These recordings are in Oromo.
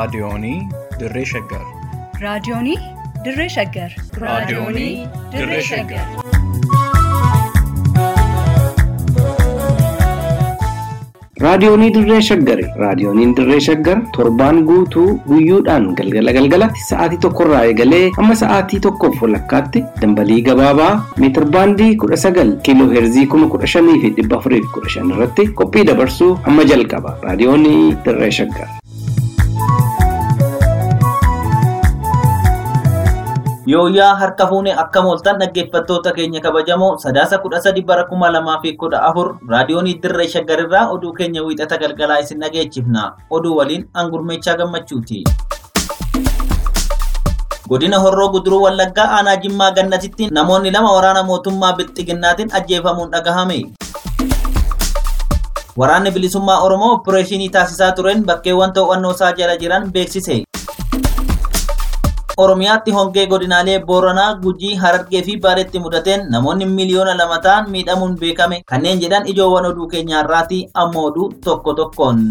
Raadiyoonii Dirree Shaggar. Raadiyoonii Dirree Shaggar. Raadiyoonii Dirree Shaggar. Raadiyoonii Dirree Shaggari. Raadiyooniin Dirree Shaggar torbaan guutuu guyyoodhaan galgala galgalatti sa'aatii tokkorraa eegalee hamma sa'aatii tokkoof walakkaatti dambalii gabaabaa meetir baandii kudha sagal kiiloo heerzii kuma kudha shanii fi dhibba afurii fi kudha shan irratti qophii dabarsuu hamma jalqaba. Raadiyoonii Dirree Shaggar. Yooyyaa harka fuunee akka mooltan dhaggeeffattoota keenya kabajamoo sadaasa kudha sadi bara kuma lamaa fi kudha afur raadiyoonii dirree shaggarirraa oduu keenya wiixata galgalaa isin dhageechifna oduu waliin angurmeechaa gammachuuti. Godina Horroo Guduruu Wallaggaa aanaa Jimmaa Gannatitti namoonni lama waraana mootummaa Bilxiginnaatiin ajjeefamuun dhagahame. Waraanni bilisummaa Oromoo opereeshinii taasisaa tureen bakkeewwan to'annoo isaa jala jiran beeksise. Oromiyaatti hongee godinaalee Booranaa, Gujii, Harargee fi Baareetti mudateen namoonni miliyoona lama ta'an miidhamuun beekame. Kanneen jedhan ijoowwan oduu keenya har'aati amma oduu tokko tokkoon.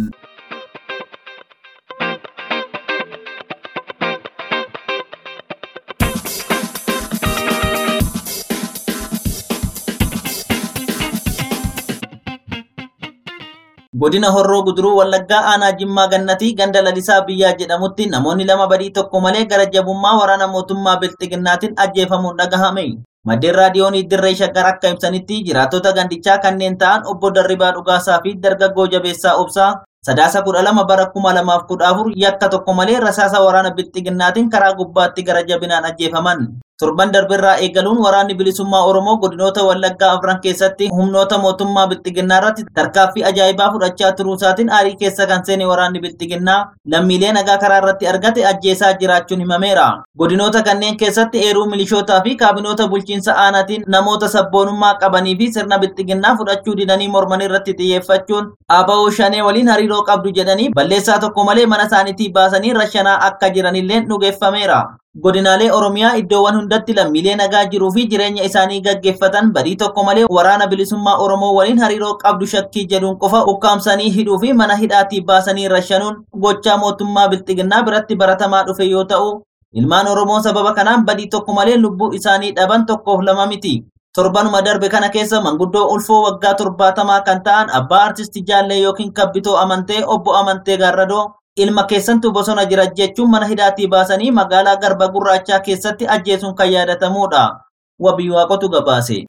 Godina Horroo Guduruu Wallaggaa aanaa Jimmaa Gannatii ganda lalisaa biyyaa jedhamutti namoonni lama badii tokko malee gara jabummaa waraana mootummaa Bilxiginnaatiin ajjeefamuun dhagahame. Maddeen raadiyoonii Dirree Shaggar akka ibsanitti jiraattota gandichaa kanneen ta'an obbo Darribaa Dhugaasaa fi dargaggoo Jabeessaa Obsaa sadaasa kudha lama bara kuma lamaaf kudha afur yakka tokko malee rasaasa waraana Bilxiginnaatiin karaa gubbaatti gara jabinaan ajjeefaman. Torban darbirraa eegaluun waraanni bilisummaa Oromoo godinoota Wallaggaa afran keessatti humnoota mootummaa Bilxiginnaa irratti tarkaaffii ajaa'ibaa fudhachaa turuu isaatiin aarii keessa kan seene waraanni Bilxiginnaa lammiilee nagaa karaa irratti argate ajjeesaa jiraachuun himameera. Godinoota kanneen keessatti eeruu milishootaa fi kaabinoota bulchiinsa aanaatiin namoota sabboonummaa qabanii fi sirna Bilxiginnaa fudhachuu didanii morman irratti xiyyeeffachuun ABO shanee waliin hariiroo qabdu jedhanii balleessaa tokko malee mana isaaniitii baasanii rashanaa akka jiranillee dhugeeffameera. Godinaalee Oromiyaa iddoowwan hundatti lammiilee nagaa jiruu fi jireenya isaanii gaggeeffatan badii tokko malee waraana bilisummaa Oromoo waliin hariiroo qabdu shakkii jedhuun qofa ukkaamsanii hidhuu fi mana hidhaatii baasanii rashanuun gochaa mootummaa Bilxiginnaa biratti baratamaa dhufe yoo ta'u, ilmaan Oromoo sababa kanaan badii tokko malee lubbuu isaanii dhaban tokkoof lama miti. Torbanuma darbe kana keessa manguddoo ulfoo waggaa torbaatamaa kan ta'an abbaa artistii jaallee yookiin kabbitoo amantee obbo Amantee Gaarradoo ilma keessantu bosona jira jechuun mana hidhaatii baasanii magaalaa garba gurraachaa keessatti ajjeesuun kan yaadatamudha. Wabii waaqotu gabaase.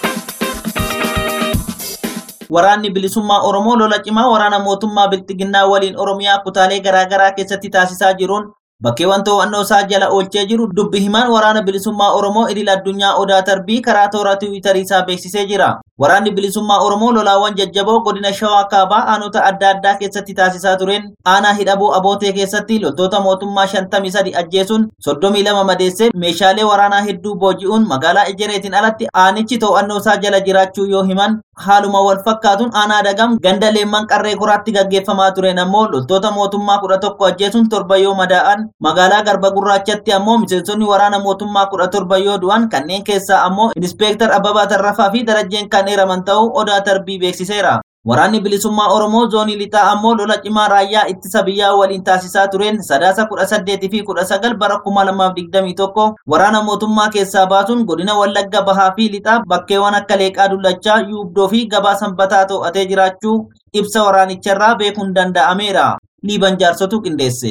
Waraanni bilisummaa Oromoo lola cimaa waraana mootummaa Bilxiginnaa waliin Oromiyaa kutaalee garaagaraa keessatti taasisaa jiruun bakkeewwan to'annoo isaa jala oolchee jiru dubbi himaan waraana bilisummaa Oromoo idil addunyaa Odaa Tarbii karaa toora tiwiitarii isaa beeksisee jira. Waraanni bilisummaa Oromoo lolaawwan jajjaboo godina Shawaa Kaabaa aanota adda addaa keessatti taasisaa tureen aanaa hidhabuu abootee keessatti loltoota mootummaa 53 ajjeesuun 32 madeessee meeshaalee waraanaa hedduu booji'uun magaalaa Ejereetiin alatti aanichi to'annoo isaa jala jiraachuu yoo himan haaluma wal fakkaatuun aanaa dagam ganda leemman qarree koraatti gaggeeffamaa tureen ammoo loltoota mootummaa 11 ajjeesuun torba yoo madaa'an magaalaa garba gurraachatti ammoo miseensonni waraana mootummaa 17 yoo du'an kanneen keessaa ammoo inspeektar Abbabaa Tarrafaa fi darajjeen kan heeraman ta'uu odaa tarbii beeksiseera. Waraanni bilisummaa Oromoo zoonii lixaa ammoo lola cimaa raayyaa ittisa biyyaa waliin taasisaa tureen sadaasa kudha saddeetii fi kudha sagal bara kuma lamaaf digdamii tokko waraana mootummaa keessaa baasuun godina Wallagga Bahaa fi lixaa bakkeewwan akka Leeqaa Dullachaa, Yuubdoo fi Gabaa Sanbataa to'atee jiraachuu ibsa waraanicharraa beekuun danda'ameera. Liiban jaarsotu qindeesse.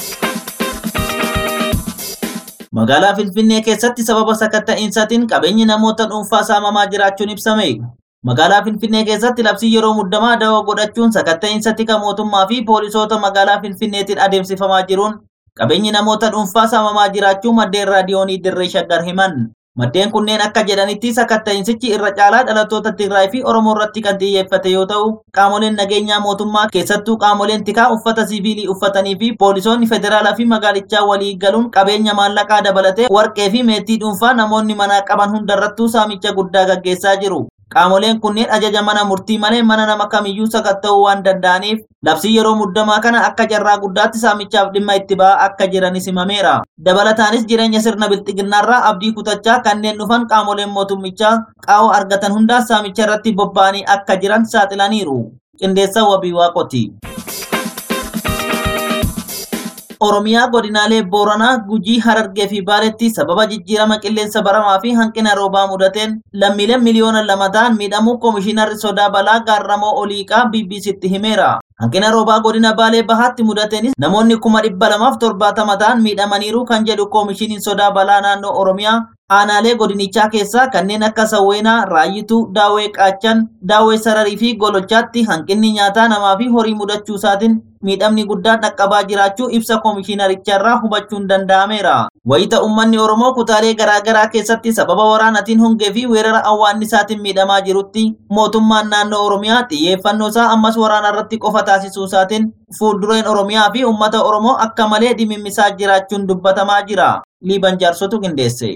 Magaalaa Finfinnee keessatti sababa sakatta'iinsaatiin qabeenyi namoota dhuunfaa saamamaa jiraachuun ibsame. Magaalaa Finfinnee keessatti labsii yeroo muddamaa dawoo godhachuun sakatta'iinsa tika mootummaa fi poolisoota magaalaa Finfinneetiin adeemsifamaa jiruun qabeenyi namoota dhuunfaa saamamaa jiraachuu maddeen raadiyoonii Dirree Shaggar himan. Maddeen kunneen akka jedhanitti sakatta'iinsichi irra caalaa dhalattoota Tigraay fi Oromoo irratti kan xiyyeeffate yoo ta'u, qaamoleen nageenyaa mootummaa keessattuu qaamoleen tikaa uffata siviilii uffatanii fi poolisoonni federaalaa fi magaalichaa walii galuun qabeenya maallaqaa dabalatee warqee fi meetii dhuunfaa namoonni manaa qaban hundarrattuu saamicha guddaa gaggeessaa jiru. Qaamoleen kunneen ajaja mana murtii malee mana nama kamiyyuu sakatta'uu waan danda'aniif labsii yeroo muddamaa kana akka carraa guddaatti saamichaaf dhimma itti ba'aa akka jiranis himameera. Dabalataanis jireenya sirna bilxiginnaarraa abdii kutachaa kanneen dhufan qaamoleen mootummichaa qaawwa argatan hundaa saamicha irratti bobba'anii akka jiran saaxilaniiru. Qindeessaa wabii waaqoti. Oromiyaa godinaalee Booranaa, Gujii, Harargee fi Baaleetti sababa jijjiirama qilleensa baramaa fi hanqina roobaa mudateen lammiileen miliyoona lama ta'an miidhamuu Koomishinarri Sodaa Balaa Gaarramoo Oliiqaa BBCtti himeera. Hanqina roobaa godina Baalee Bahaatti mudateenis namoonni kuma dhibba lamaaf torbaatama ta'an miidhamaniiru kan jedhu Koomishiniin Sodaa Balaa naannoo Oromiyaa aanaalee godinichaa keessaa kanneen akka Sawweenaa, Raayyituu, Daawwee Qaachan, Daawwee Sararii fi Golochaatti hanqinni nyaataa namaa fi horii mudachuu isaatiin miidhamni guddaan dhaqqabaa jiraachuu ibsa koomishinaricharraa hubachuun danda'ameera. Wayita uummanni Oromoo kutaalee garaagaraa keessatti sababa waraanatiin hongee fi weerara awwaannisaatiin miidhamaa jirutti mootummaan naannoo Oromiyaa xiyyeeffannoo isaa ammas waraana irratti qofa taasisuu isaatiin fuuldureen Oromiyaa fi uummata Oromoo akka malee dhimimmisaa jiraachuun dubbatamaa jira. Liiban jaarsotu qindeesse.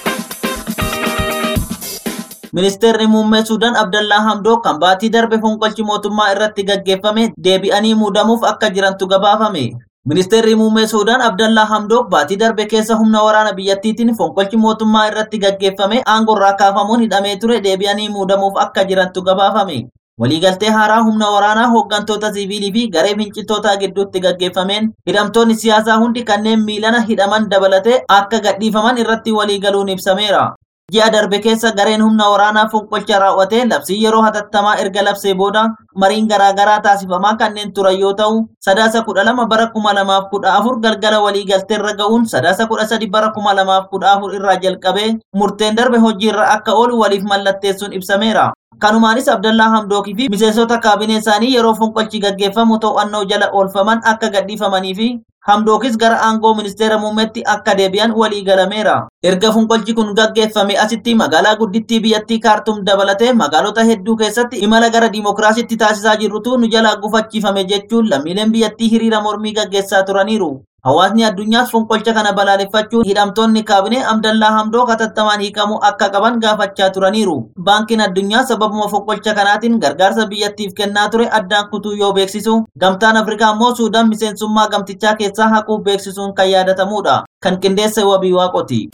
Ministeerri muummee Suudaan Abdallaa Hamdoo kan baatii darbe fonqolchi mootummaa irratti gaggeeffame deebi'anii muudamuuf akka jirantu gabaafame. Ministeerri muummee Suudaan Abdallaa Hamdook baatii darbe keessa humna waraana biyyattiitiin fonqolchi mootummaa irratti gaggeeffame aangorraa kaafamuun hidhamee ture deebi'anii muudamuuf akka jirantu gabaafame. Waliigaltee haaraa humna waraanaa hooggantoota siviilii fi garee finciltootaa gidduutti gaggeeffameen hidhamtoonni siyaasaa hundi kanneen miilana hidhaman dabalatee akka gadhiifaman irratti waliigaluun ibsameera. Ji'a darbe keessa gareen humna waraanaa fonqolcha raawwatee labsii yeroo hatattamaa erga labsee booda mariin garaagaraa taasifamaa kanneen turan yoo ta'u sadaasa kudha lama bara kuma lamaaf kudha afur galgala waliigalteerra ga'uun sadaasa kudha sadi bara kuma lamaaf kudha afur irraa jalqabee murteen darbe hojiirra akka oolu waliif mallatteessuun ibsameera. Kanumaanis Abdallaa Hamdookii fi miseensota kaabinee isaanii yeroo fonqolchi gaggeeffamu to'annoo jala oolfaman akka gadhiifamanii fi Hamdookis gara aangoo ministeera muummeetti akka deebi'an walii galameera. Erga fonqolchi kun gaggeeffame asitti magaalaa guddittii biyyattii kaartum dabalatee magaalota hedduu keessatti imala gara diimokiraasiitti taasisaa jirrutu nu jalaa gufachiifame jechuun lammiileen biyyattii hiriira mormii gaggeessaa turaniiru. Hawaasni addunyaas fonqolcha kana balaaleffachuun hidhamtoonni kaabinee Abdallaa Hamdoo hatattamaan hiikamuu akka qaban gaafachaa turaniiru. Baankiin addunyaa sababuma fonqolcha kanaatiin gargaarsa biyyattiif kennaa ture addaan kutuu yoo beeksisu, gamtaan Afrikaa immoo Suudaan miseensummaa gamtichaa keessaa haquu beeksisuun kan yaadatamudha. Kan qindeesse wabii waaqoti.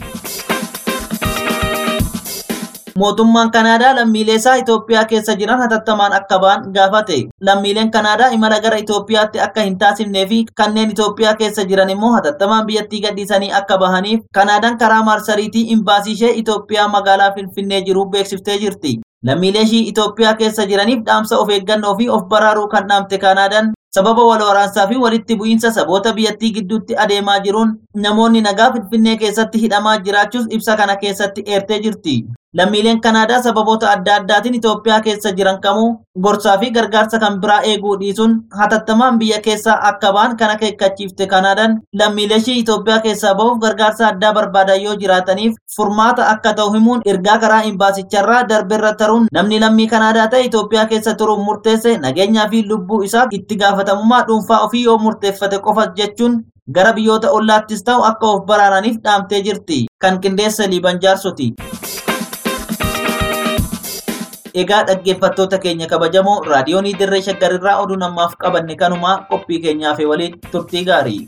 Mootummaan Kanaadaa lammiilee isaa Itoophiyaa keessa jiran hatattamaan akka ba'an gaafate. Lammiileen Kanaadaa imala gara Itoophiyaatti akka hin taasifnee fi kanneen Itoophiyaa keessa jiran immoo hatattamaan biyyattii gadhiisanii akka bahaniif Kanaadaan karaa maarsariitii imbaasii ishee Itoophiyaa magaalaa Finfinnee jiru beeksiftee jirti. Lammiilee ishii Itoophiyaa keessa jiraniif dhaamsa of eeggannoo fi of baraaruu kan dhaamte Kanaadaan sababa wal waraansaa fi walitti bu'iinsa saboota biyyattii gidduutti adeemaa jiruun namoonni nagaa Finfinnee keessatti hidhamaa jiraachuus ibsa kana keessatti eertee jirti. Lammiileen Kanaadaa sababoota adda addaatiin Itoophiyaa keessa jiran kamuu gorsaa fi gargaarsa kan biraa eeguu dhiisuun hatattamaan biyya keessaa akka ba'an kan akeekkachiifte Kanaadaan lammiilee ishii Itoophiyaa keessaa ba'uuf gargaarsa addaa barbaadan yoo jiraataniif furmaata akka ta'u himuun ergaa karaa imbaasicharraa darbeerra taruun namni lammii Kanaadaa ta'e Itoophiyaa keessa turuun murteesse nageenyaa fi lubbuu isaa itti gaafatamummaa dhuunfaa ofii yoo murteeffate qofa jechuun gara biyyoota ollaattis ta'u akka of baraaraniif dhaamtee jirti. Kan qindeessa Liiban Jaarsoti. Egaa dhaggeeffattoota keenya kabajamoo raadiyoonii dirree shaggarirraa oduu namaaf qabanne kanumaa qophii keenyaaf waliin turtii gaarii.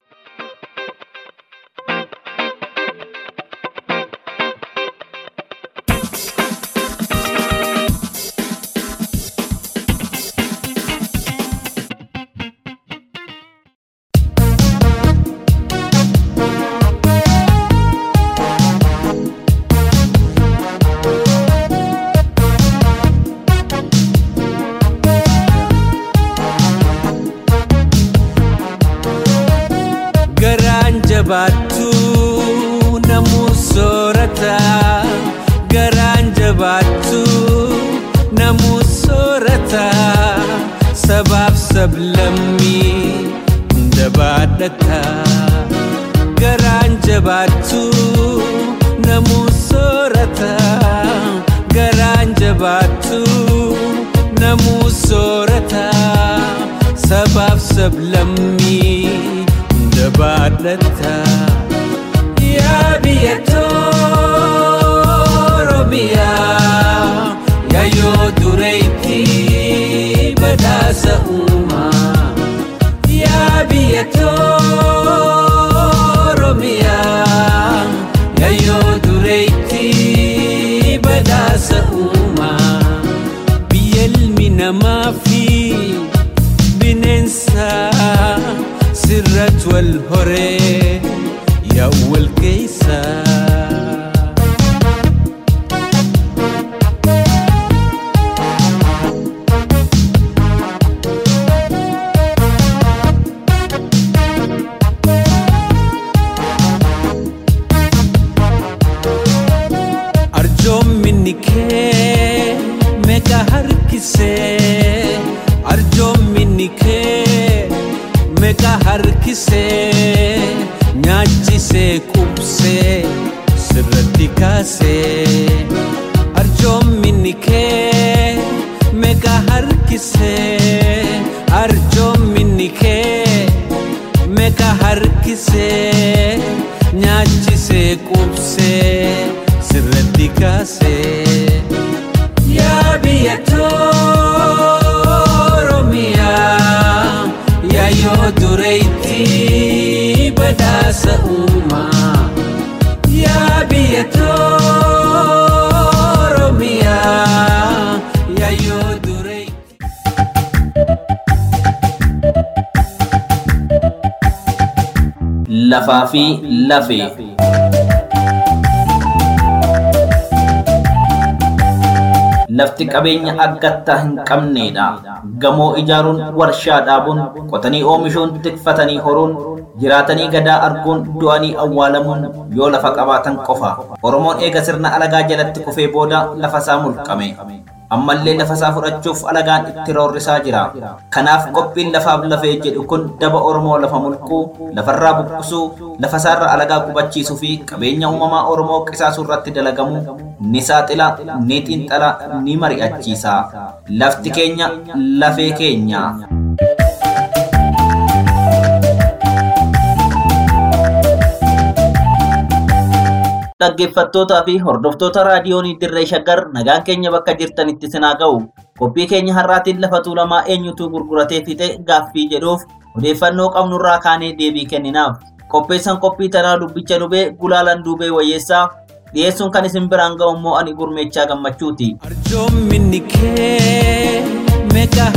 garaan jabaattu namuu soorata garaan jabaattu namuu soorata sabaaf sablammii hunda baadhata garaan jabaattu namuu soorata garaan jabaattu namuu soorata sabaaf sablammii hunda baadhata yaa biyya Oromiyaa yaayoo dureetti badhaasa uumaa yaa biyya Oromiyaa yaayoo dureetti badhaasa uumaa biyya ilmi namaa fi bineensa sirrat wal horee yaa wal keeysa arjoomminni kee meeqa harkisee arjoomminni kee meeqa harkisee nyaachisee qubsee sirratti kaasee arjoomminni kee meeqa harkisee arjoomminni kee meeqa harkisee nyaachisee qubsee sirratti kaasee yaa biyya Oromiyaa yaa yoo dureetti badhaasa uumaa yaa biyya Oromiyaa yaa yoo dureetti. lafaa fi lafee. Lafti qabeenya aggattaa hin qabneedha. Gamoo ijaaruun, warshaa dhaabuun, qotanii oomishuun, tikfatanii horuun, jiraatanii gadaa arguun, du'anii awwaalamuun yoo lafa qabaatan qofa. Oromoon eega sirna alagaa jalatti kufee booda lafa isaa mulqame. ammallee lafa isaa fudhachuuf alagaan itti roorrisaa jira. Kanaaf qophiin lafaaf lafee jedhu kun daba Oromoo lafa mulquu, lafarraa buqqisuu, lafa isaarra alagaa qubachiisuu fi qabeenya uumamaa Oromoo qisaasuu irratti dalagamu ni saaxila, ni xiinxala, ni mari'achiisa. Lafti keenya lafee keenya. Dhaggeeffattootaa fi hordoftoota raadiyoonii Dirree Shaggar nagaan keenya bakka jirtanitti sinaa ga'u. Qophii keenya har'aatiin lafa tuulamaa eenyutu gurguratee fixe gaaffii jedhuuf odeeffannoo qabnurraa kaanee deebii kenninaaf. Qopheessan qophii tanaa dubbicha dubee gulaalan duubee wayyeessaa dhiyeessuun kan isin biraan ga'u immoo ani gurmeechaa gammachuuti. Arjoomminni kee meeqa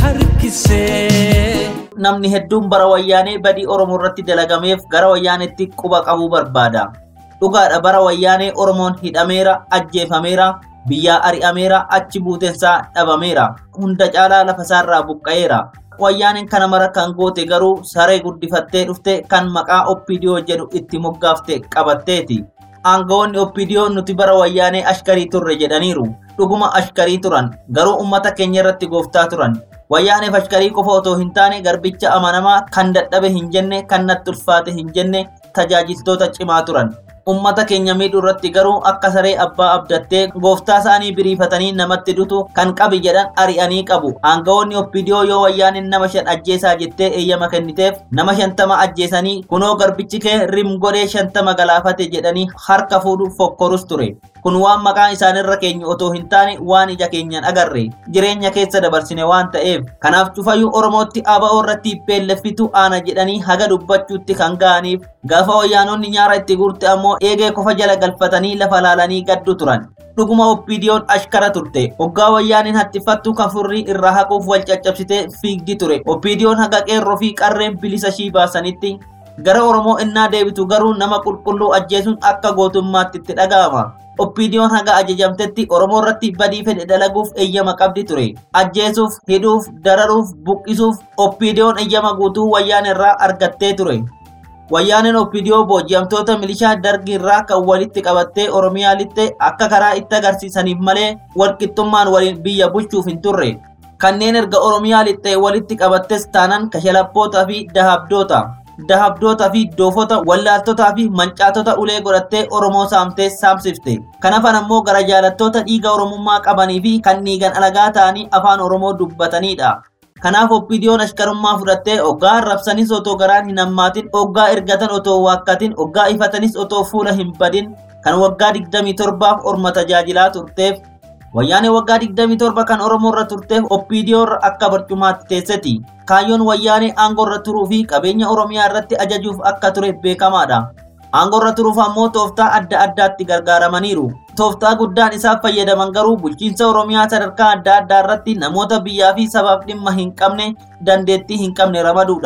harkisee Namni hedduun bara wayyaanee badii Oromoo irratti dalagameef gara wayyaanetti quba qabuu barbaada. Dhugaadha bara wayyaanee Oromoon hidhameera, ajjeefameera, biyyaa ari'ameera, achi buutensaa dhabameera. Hunda caalaa lafa isaarraa buqqa'eera. Wayyaaneen kana mara kan goote garuu saree guddifattee dhufte kan maqaa Oppidiyoo jedhu itti moggaafte qabatteeti. Aangawoonni Oppidiyoo nuti bara wayyaanee ashkarii turre jedhaniiru. Dhuguma ashkarii turan, garuu uummata keenya irratti gooftaa turan. Wayyaaneef ashkarii qofa otoo hin taane garbicha amanamaa kan dadhabe hin jenne, kan natti ulfaate hin jenne tajaajiltoota cimaa turan. Uummata keenya miidhuu irratti garuu akka saree abbaa abdattee gooftaa isaanii biriifatanii namatti dutu kan qabi jedhan ari'anii qabu. Aangawoonni Oppidiyoo yoo wayyaaniin nama shan ajjeesaa jettee eeyyama kenniteef nama shantama ajjeesanii kunoo garbichi kee rim godhee shantama galaafate jedhanii harka fuudhu fokkorus ture. Kun waan maqaan isaanirra keenya otoo hin taane waan ija keenyaan agarre jireenya keessa dabarsine waan ta'eef kanaaf cufayyuu Oromootti ABO irratti beelleffitu aana jedhanii haga dubbachuutti kan ga'aniif gaafa wayyaanonni nyaara itti guurte ammoo eegee qofa jala galfatanii lafa laalanii gaddu turan. Dhuguma Oppidiyoon ashkara turte. Hoggaa wayyaaniin hattifattu kafurrii irraa haquuf wal caccabsitee fiigdi ture. Oppidiyoon haga qeerroo fi qarreen bilisa ishii baasanitti gara Oromoo innaa deebitu garuu nama qulqulluu ajjeesuun akka gootummaatti itti dhaga'ama. Oppidiyoon haga ajajamtetti Oromoo irratti badii fedhe dalaguuf eeyyama qabdi ture. Ajjeesuuf, hidhuuf, dararuuf, buqqisuuf Oppidiyoon eeyyama guutuu wayyaan irraa argattee ture. Wayyaaneen Oppidiyoo booji'amtoota milishaa dargii irraa kan walitti qabattee Oromiyaa lixxe akka karaa itti agarsiisaniif malee walqixxummaan waliin biyya bulchuuf hin turre. Kanneen erga Oromiyaa lixxee walitti qabattes taanan kashalappoota fi dahabdoota. dahabdoota fi doofota wallaaltotaa fi mancaatota ulee godhattee Oromoo saamtee saamsifte. Kanafan ammoo gara jaalattoota dhiiga Oromummaa qabanii fi kan dhiigan alagaa ta'anii afaan Oromoo dubbatanidha. Kanaaf Oppidiyoon ashkarummaa fudhattee hoggaa arrabsanis otoo garaan hin hammaatin, hoggaa ergatan otoo waakkatin, hoggaa ifatanis otoo fuula hin badin, kan waggaa 27 orma tajaajilaa turteef Wayyaanee waggaa 27 kan Oromoo irra turteef Oppidiyoo irra akka barcumaatti teesseti. Kaayyoon wayyaanee aangoo irra turuu fi qabeenya Oromiyaa irratti ajajuuf akka ture beekamaadha. Aangoo irra turuuf ammoo tooftaa adda addaatti gargaaramaniiru. Tooftaa guddaan isaaf fayyadaman garuu bulchiinsa Oromiyaa sadarkaa adda addaa irratti namoota biyyaa fi sabaaf dhimma hin qabne dandeettii hin qabne ramaduudha.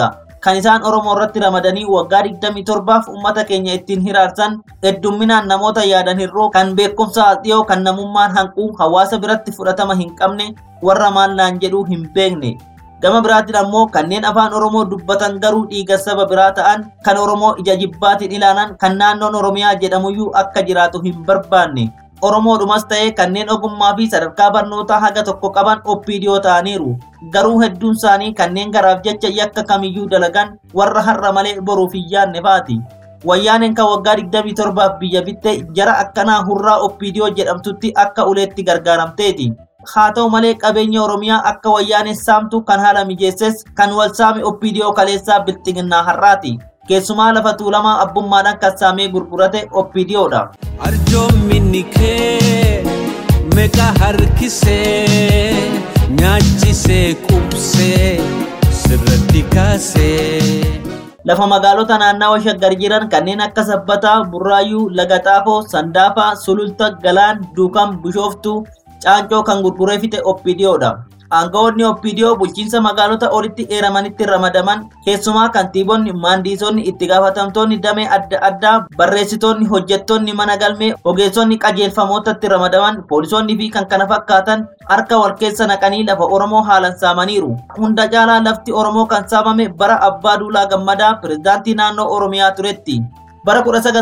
kan isaan Oromoo irratti ramadanii waggaa 27f uummata keenya ittiin hiraarsan heddumminaan namoota yaadan hirroo kan beekumsa dhiyoo kan namummaan hanquu hawaasa biratti fudhatama hin qabne warra maallaan jedhuu hin beekne. Gama biraatiin ammoo kanneen afaan Oromoo dubbatan garuu dhiiga saba biraa ta'an kan Oromoo ija jibbaatiin ilaalan kan naannoon Oromiyaa jedhamuyyuu akka jiraatu hin barbaanne. Oromoodhumas ta'ee kanneen ogummaa fi sadarkaa barnootaa haga tokko qaban oppiidiyoo ta'aniiru. Garuu hedduun isaanii kanneen garaaf jecha yakka kamiyyuu dalagan warra har'a malee boruuf hin yaadne faati. Wayyaaneen kan waggaa 27 biyya bittee jara akkanaa hurraa oppiidiyoo jedhamtutti akka uleetti gargaaramteeti. Haa ta'u malee qabeenya Oromiyaa akka wayyaaneen saamtu kan haala mijeesses kan wal saame oppiidiyoo kaleessaa bilxiginnaa har'aati. Keessumaa lafa tuulamaa abbummaadhaan kan saamee gurgurate oppiidiyoodha. arjoomminni kee meeqa harkisee nyaachisee qubsee sirratti kaasee. Lafa magaalota naannawa shaggar jiran kanneen akka Sabbataa, Burraayyuu, Lagaxaafoo, Sandaafaa, Sululta, Galaan, Duukam, Bishooftuu, Caancoo kan gurguree fixe oppiidiyoodha. Aangawoonni oppiidiyoo bulchiinsa magaalota olitti eeramanitti ramadaman keessumaa kantiibonni, maandiisonni, itti gaafatamtoonni damee adda addaa, barreessitoonni, hojjettoonni mana galmee, ogeessonni qajeelfamootatti ramadaman, poolisoonni fi kan kana fakkaatan harka wal keessa naqanii lafa Oromoo haalan saamaniiru. Hunda caalaa lafti Oromoo kan saamame bara Abbaa Duulaa Gammadaa pirezidaantii naannoo Oromiyaa turetti. Bara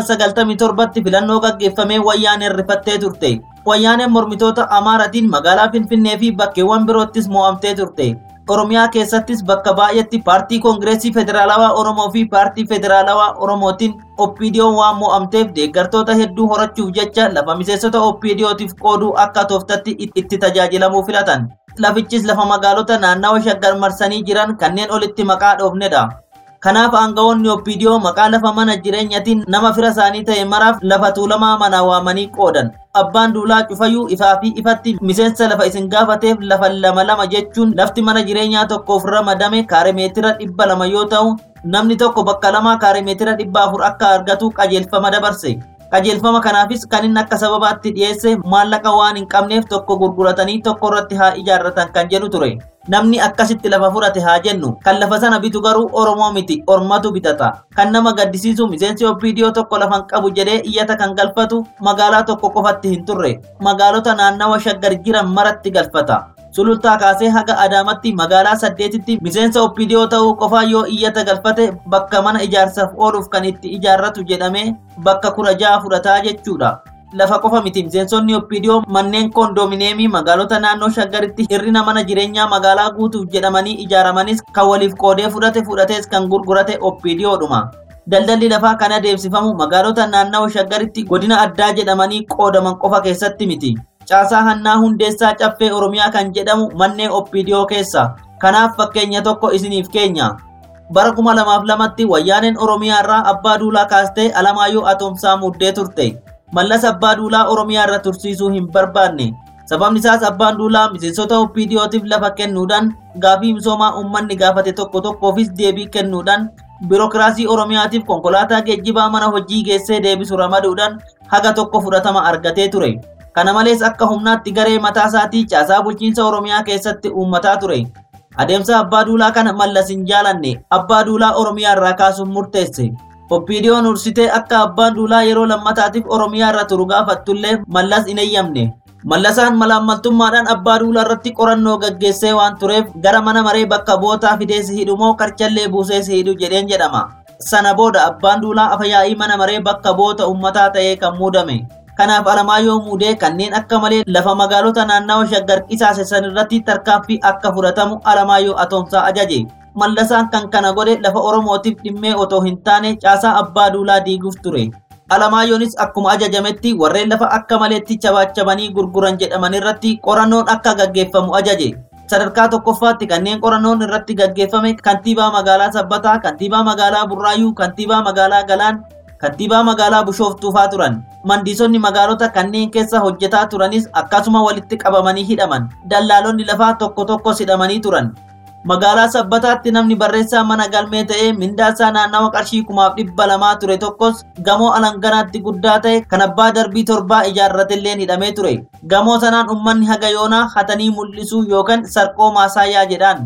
1997tti filannoo gaggeeffamee wayyaaneen rifattee turte. Wayyaaneen mormitoota Amaaratiin magaalaa Finfinnee fi bakkeewwan biroottis mo'amtee turte. Oromiyaa keessattis bakka baay'eetti paartii Koongireesii Federaalawaa Oromoo fi paartii Federaalawaa Oromootiin oppiidiyoon waan mo'amteef deeggartoota hedduu horachuuf jecha lafa miseensota oppiidiyootiif qooduu akka tooftatti itti tajaajilamuu filatan. Lafichis lafa magaalota naannawa shaggar marsanii jiran kanneen olitti maqaa dhoofnedha. Kanaaf aangawoonni oppiidiyoo maqaa lafa mana jireenyatiin nama fira isaanii ta'e maraaf lafa tuulamaa mana waamanii qoodan. Abbaan duulaa cufayyuu ifaa fi ifatti miseensa lafa isin gaafateef lafa lama lama jechuun lafti mana jireenyaa tokkoof ramadame kaarimeetira dhibba lama yoo ta'u namni tokko bakka lamaa kaarimeetira dhibba afur akka argatu qajeelfama dabarse. Qajeelfama kanaafis kan inni akka sababaatti dhiyeesse maallaqa waan hin qabneef tokko gurguratanii tokko irratti haa ijaarratan kan jedhu ture. Namni akkasitti lafa fudhate haa jennu. Kan lafa sana bitu garuu Oromoo miti. Ormatu bitata. Kan nama gaddisiisu miseensi oppiidiyoo tokko lafan qabu jedhee iyyata kan galfatu magaalaa tokko qofatti hin turre. Magaalota naannawa shaggar jiran maratti galfata. Sulultaa kaasee haga Adaamatti magaalaa saddeetitti miseensa oppiidiyoo ta'uu qofaa yoo iyyata galfate bakka mana ijaarsaaf ooluuf kan itti ijaarratu jedhamee bakka kudha ja'a fudhataa jechuudha. lafa qofa miti miseensonni oppiidiyoo manneen koondoomineemii magaalota naannoo shaggaritti hirrina mana jireenyaa magaalaa guutuuf jedhamanii ijaaramanis kan waliif qoodee fudhate fudhatees kan gurgurate oppiidiyoodhuma. Daldalli lafaa kan adeemsifamu magaalota naannawaa shaggaritti godina addaa jedhamanii qoodaman qofa keessatti miti. Caasaa hannaa hundeessaa caffee Oromiyaa kan jedhamu manneen oppiidiyoo keessa. Kanaaf fakkeenya tokko isiniif keenya. Bara kuma lamaaf lamatti wayyaaneen Oromiyaa irraa abbaa duulaa kaastee Alamaayyoo Atoomsaa muddee turte. mallas abbaa duulaa oromiyaa irra tursiisuu hin barbaanne sababni isaas abbaan duulaa miseensota oppiidiyootiif lafa kennuudhaan gaafii misoomaa uummanni gaafate tokko tokkoofis deebii kennuudhaan biirokiraasii oromiyaatiif konkolaataa geejjibaa mana hojii geessee deebisu ramaduudhaan haga tokko fudhatama argatee ture kana malees akka humnaatti garee mataa isaatii caasaa bulchiinsa oromiyaa keessatti uummataa ture adeemsa abbaa duulaa kana mallas hin jaalanne abbaa duulaa oromiyaa irraa kaasuun murteesse oppiidiyoon ursitee akka abbaan duulaa yeroo lammataatiif oromiyaa irra turu gaafattullee mallas hin eeyyamne. Mallasaan malaammaltummaadhaan abbaa duulaa irratti qorannoo gaggeessee waan tureef gara mana maree bakka bootaa fidee si hidhu moo karchallee buusee si hidhu jedheen jedhama. Sana booda abbaan duulaa afayaa'ii mana maree bakka boota uummataa ta'ee kan muudame. Kanaaf Alamaayyoo muudee kanneen akka malee lafa magaalota naannawa shaggar qisaase san irratti tarkaanfii akka fudhatamu Alamaayyoo atoomsaa ajaje. mallasaan kan kana godhe lafa oromootiif dhimmee otoo hin taane caasaa abbaa duulaa diiguuf ture. Alamaayyoonis akkuma ajajametti warreen lafa akka maleetti chabaachabanii gurguran jedhaman irratti qorannoon akka gaggeeffamu ajaje. Sadarkaa tokkoffaatti kanneen qorannoon irratti gaggeeffame kantiibaa magaalaa Sabbataa, kantiibaa magaalaa Burraayyuu, kantiibaa magaalaa Galaan, kantiibaa magaalaa Bishooftuufaa turan. Mandiisonni magaalota kanneen keessa hojjetaa turanis akkasuma walitti qabamanii hidhaman. Dallaalonni lafaa tokko tokkos hidhamanii turan. magaalaa sabbataatti namni barreessaa mana galmee ta'ee mindaasaa naannawa qarshii kumaaf dhibba lamaa ture tokkos gamoo alanganaatti guddaa ta'e kan abbaa darbii torbaa ijaarratelleen hidhamee ture gamoo sanaan ummanni haga yoonaa hatanii mul'isuu yookaan sarqoo maasaayyaa jedhaan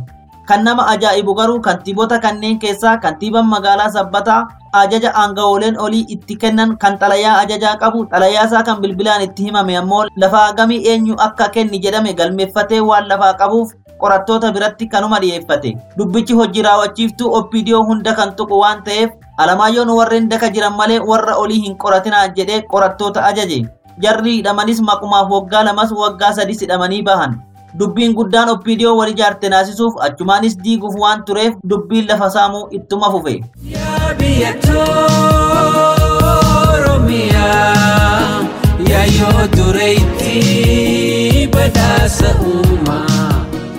Kan nama ajaa'ibu garuu kantiibota kanneen keessaa kantiibaan magaalaa sabbataa ajaja aanga'ooleen olii itti kennan kan xalayaa ajajaa qabu xalayaasaa kan bilbilaan itti himame ammoo lafa hagamii eenyu akka kenni jedhame galmeeffatee waan lafaa qabuuf qorattoota biratti kanuma dhiyeeffate. Dubbichi hojii raawwachiiftuu OPDO hunda kan tuqu waan ta'eef Alamaayyoon warreen daka jiran malee warra olii hin qoratinaa jedhee qorattoota ajaje. Jarri hidhamanis maqumaaf waggaa lamas waggaa sadis hidhamanii bahan. Dubbiin guddaan OPDO wal ijaarte naasisuuf achumaanis diiguuf waan tureef dubbiin lafa saamuu ittuma fufe. Yaa biyya Oromiyaa yaa yoo dureetti badhaasa uumaa.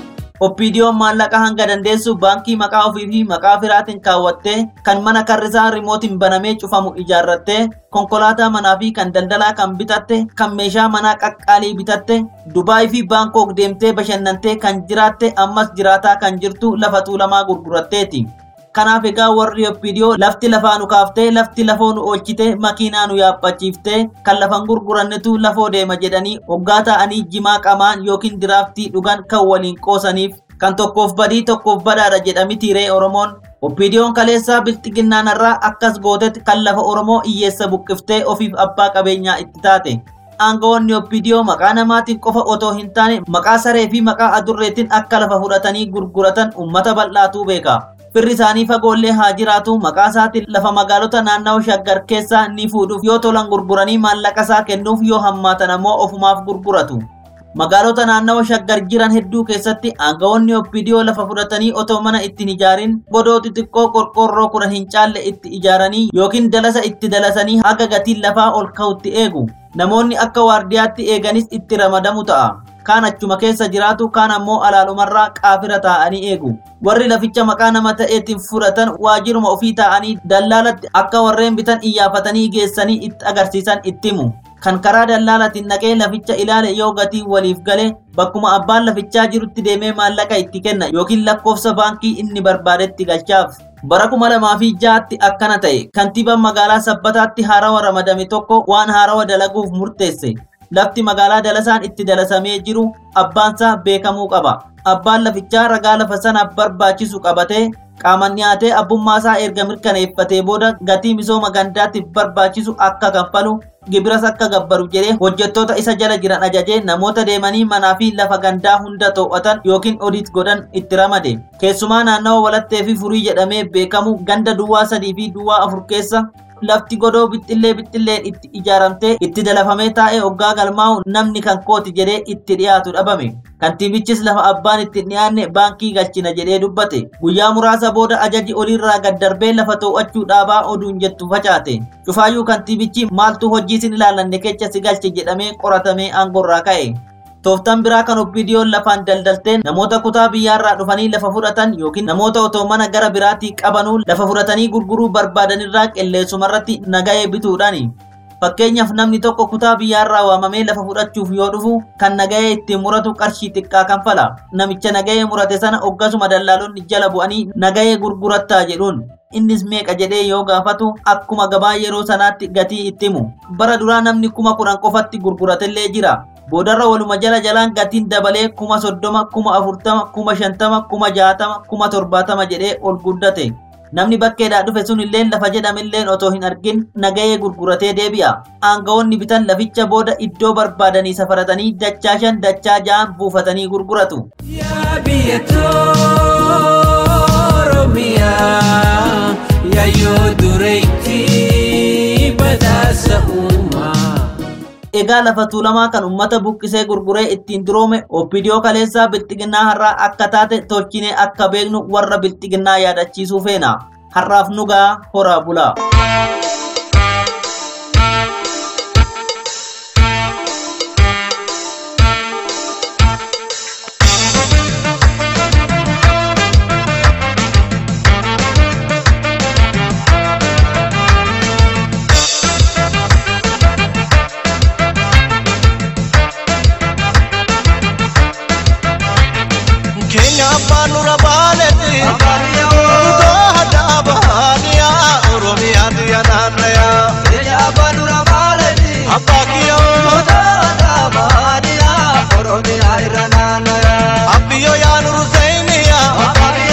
OPDO'n maallaqa hanga dandeessu baankii maqaa ofii fi maqaa firaatiin kaawwattee kan mana karrisaa rimootiin banamee cufamu ijaarrattee konkolaataa manaa fi kan daldalaa kan bitatte kan meeshaa manaa qaqqaalii bitatte Dubaay fi Baankook deemtee bashannantee kan jiraatte ammas jiraataa kan jirtu lafa tuulamaa gurguratteeti. Kanaaf egaa warri OPDO lafti lafaa nu kaaftee lafti lafoo nu oolchite makiinaa nu yaabbachiiftee kan lafan gurgurannetu lafoo deema jedhanii hoggaa ta'anii jimaa qamaan yookiin diraaftii dhugan kan waliin qoosaniif kan tokkoof badii tokkoof badaadha jedhami tiiree Oromoon. OPDO'n kaleessaa bilxiginnaanarraa akkas gootetti kan lafa Oromoo hiyyeessa buqqiftee ofiif abbaa qabeenyaa itti taate. Aangawoonni OPDO maqaa namaatiin qofa otoo hin taane maqaa saree fi maqaa adurreetiin akka lafa fudhatanii gurguratan uummata bal'aatuu beeka. Firri isaanii fagoollee haa jiraatu maqaa isaatiin lafa magaalota naannawaa shaggar keessaa ni fuudhuuf yoo tolan gurguranii maallaqa isaa kennuuf yoo hammaatan ammoo ofumaaf gurguratu. Magaalota naannawa shaggar jiran hedduu keessatti aangawoonni OPDO lafa fudhatanii otoo mana ittiin ijaarin godoo xixiqqoo qorqoorroo kudhan hin caalle itti ijaaranii yookiin dalasa itti dalasanii haga gatiin lafaa ol ka'utti eegu. Namoonni akka waardiyaatti eeganis itti ramadamu ta'a. kaan achuma keessa jiraatu kaan ammoo alaalumarraa qaafira taa'anii eegu. Warri laficha maqaa nama ta'eetiin fudhatan waajiruma ofii taa'anii dallaalatti akka warreen bitan iyyaafatanii geessanii itti agarsiisan itti himu. Kan karaa dallaalatiin naqee laficha ilaale yoo gatii waliif gale bakkuma abbaan lafichaa jirutti deemee maallaqa itti kenna yookiin lakkoofsa baankii inni barbaadetti galchaaf. Bara kuma lamaa fi ja'atti akkana ta'e kantiibaan magaalaa sabbataatti haarawa ramadame tokko waan haarawa dalaguuf murteesse. Lafti magaalaa dalasaan itti dalasamee jiru abbaansaa beekamuu qaba. Abbaan lafichaa ragaa lafa sanaaf barbaachisu qabatee qaaman dhiyaatee abbummaasaa erga mirkaneeffatee booda gatii misooma gandaatiif barbaachisu akka kanfalu gibiras akka gabbaru jedhee hojjettoota isa jala jiran ajajee namoota deemanii manaa fi lafa gandaa hunda to'atan yookiin odiit godhan itti ramade. Keessumaa naannawa walattee fi furii jedhamee beekamu ganda duwwaa sadii fi duwwaa afur keessa lafti godoo bixxillee bixxilleen itti ijaaramtee itti dalafamee taa'ee hoggaa galmaa'u namni kan kooti jedhee itti dhiyaatu dhabame. Kantiibichis lafa abbaan itti dhiyaanne baankii galchina jedhee dubbate. Guyyaa muraasa booda ajaji oliirraa gad darbee lafa to'achuu dhaabaa oduun jettu facaate. Cufaayyuu kantiibichi maaltu hojii sin ilaallanne kecha si galche jedhamee qoratamee aangorraa ka'e. Tooftaan biraa kan OPDO'n lafaan daldalteen namoota kutaa biyyaarraa dhufanii lafa fudhatan yookiin namoota otoo mana gara biraatii qabanuu lafa fudhatanii gurguruu barbaadanirraa qilleessumarratti nagahee bituudhaani. Fakkeenyaaf namni tokko kutaa biyyaarraa waamamee lafa fudhachuuf yoo dhufu kan nagahee ittiin muratu qarshii xiqqaa kanfala. Namicha nagahee murate sana hoggasuma dallaalonni jala bu'anii nagahee gurgurattaa jedhuun. Innis meeqa jedhee yoo gaafatu akkuma gabaa yeroo sanaatti gatii itti himu. Bara duraa namni kuma kudhan qofatti gurguratellee jira. Boodarra waluma jala jalaan gatiin dabalee kuma soddoma, kuma afurtama, kuma shantama, kuma jaatama, kuma torbaatama jedhee ol guddate. Namni bakkeedhaa dhufe sun illee lafa jedhamilleen otoo hin argin nagahee gurguratee deebi'a. Aangawoonni bitan laficha booda iddoo barbaadanii safaratanii dachaa shan dachaa ja'an buufatanii gurguratu. Yaa biyya Oromiyaa yaa yoo dureetti badhaasa uumaa. Egaa lafa tuulamaa kan uummata buqqisee gurguree ittiin duroome OPDO kaleessaa bilxiginnaa har'aa akka taate tolchinee akka beeknu warra bilxiginnaa yaadachiisuu feena. Har'aaf nugaa horaa bulaa. Keenya abbaan nurra baaletti Goota bahaaniyaa Oromiyaa biyya naannayaa Keenya abbaan nurra baaletti Abbaa kiyyoo Goota bahaaniyaa Oromiyaa irra naannayaa Abbiyyoo yaa nuru seeniyaa Abbaa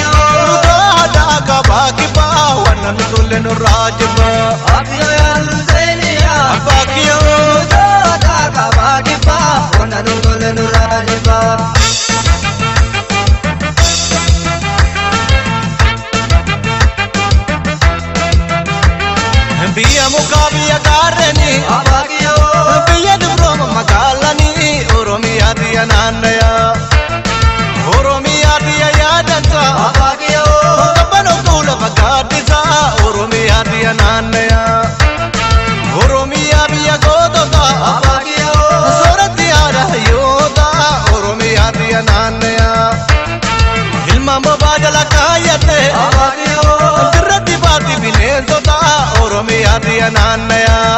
baalanii biyya dibrooma magaalanii oromiyaa biyya naanna'aa oromiyaa biyya yaadanta qabbanootuu lafa gaaddisaa oromiyaa biyya naanna'aa oromiyaa biyya gootota sooratti haadha hayyoota oromiyaa biyya naanna'aa ilmaan bobaa jala kaayyate dirratti baatti bineensota oromiyaa biyya naanna'aa.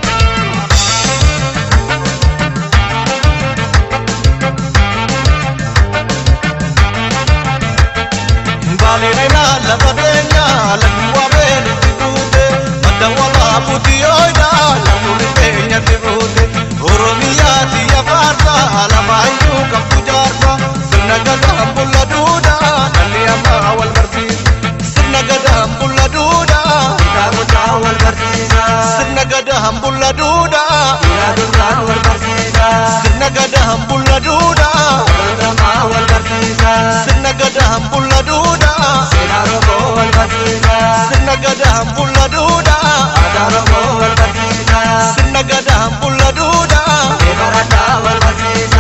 Balirina lafa teenya lafi wabeen itti fuute madda walaa butii ooyida lafuun teenya itti fuute Oromiyaa biyya faarsa alamaayyuu qabdu jaarsa sirna gadaan bulla duudha dhalli ammaa wal barsiisa sirna gadaan bulla duudha kitaabota wal barsiisa sirna gadaan bulla duudha yaadurraan wal barsiisa sirna gadaan bulla duudha baratamaa wal barsiisa sirna gadaan bulla duudha seenaa rooboo wal barsiisa sirna gadaan bulla duudha aadaa rooboo wal barsiisa sirna gadaan bulla duudha barataa wal barsiisa.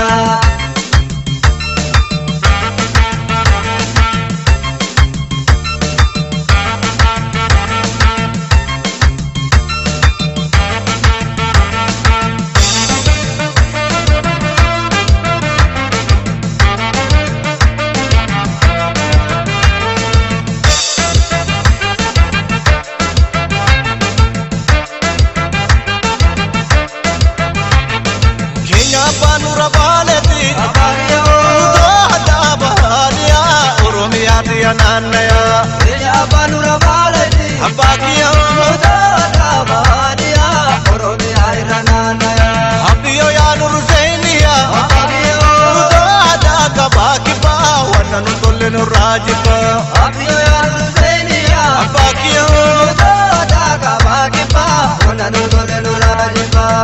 Keenya abbaan nurra baaleeti. Utoo addaa bahaadiyaa Oromiyaa biyya naanna'aa. Keenya abbaan nurra baaleeti. Abbaa kiyya. Utoo addaa bahaadiyaa Oromiyaa irra naanna'aa. Abdiyyoo yaa nurru seeniyaa. Abbaa kiyya. Utoo addaa gabaa kibbaa wanna nu tolle nurraa jibbaa. Abdiyyoo yaa nurru seeniyaa. Abbaa kiyya. Utoo addaa gabaa kibbaa wanna nu tolle nurraa jibbaa.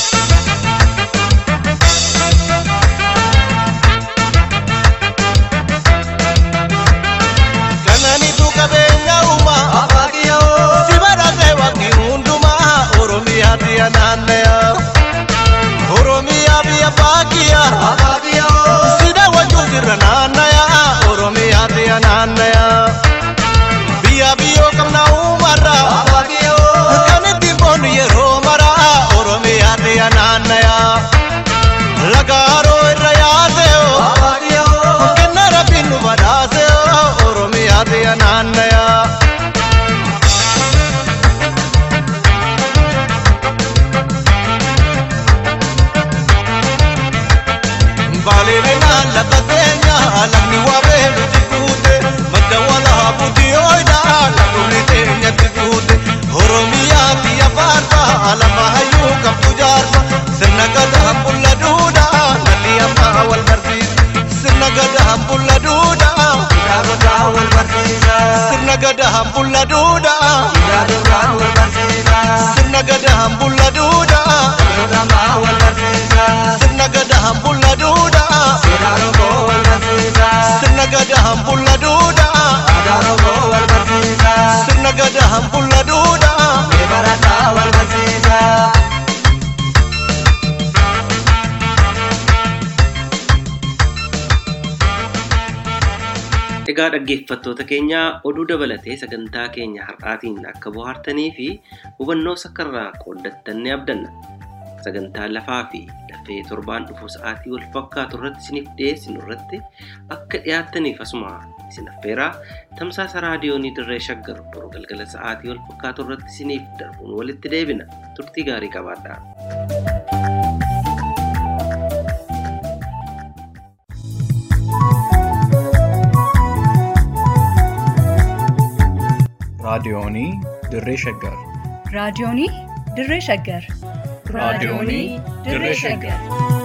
Kananiitu qabeenya uumaa. Si badhaasee waqtii hundumaa Oromiyaa biyya naanna'aa. Oromiyaa biyya baakiyyaa. Si daawwachuun sirra naanna'aa Oromiyaa biyya naanna'aa. Biyya biyyoo qabna uumarraa. Kan ittiin boonu yeroo maraa Oromiyaa biyya naanna'aa. Laga haroo irra yaasee kenna rabbiin nu badhaasee Oromiyaa biyya naanna'aa. Balirina lafa teenya lafni wabee nuti fuute madda walaa butii ooyida lafni teenya itti fuute Oromiyaa biyya faarsa lafa hayyuu qabdu jaarsa sirna gadaan bulla duudha nalli ammaa wal barsiisa sirna gadaan bulla duudha kitaabota wal barsiisa sirna gadaan bulla duudha yaadurraan wal barsiisa sirna gadaan bulla duudha baratamaa wal barsiisa sirna gadaan bulla duudha seenaa rooboo wal barsiisa sirna gadaan bulla duudha aadaa rooboo wal barsiisa sirna gadaan bulla duudha barataa wal barsiisa. Egaa dhaggeeffattoota keenya oduu dabalatee sagantaa keenya har'aatiin akka bohaartanii fi hubannoo sakkarraa qooddattan ni abdanna. Sagantaa lafaa fi lafee torbaan dhufu sa'aatii wal fakkaatu irratti isiniif dhiyeessinu irratti akka dhiyaattaniif asuma isin affeeraa tamsaasa raadiyoonii dirree shaggar boruu galgala sa'aatii wal fakkaatu irratti isiniif darbuun walitti deebina. Turtii gaarii qabaadhaa. raadiyoonii dirree shaggar raadiyoonii dirree shaggar raadiyoonii dirree shaggar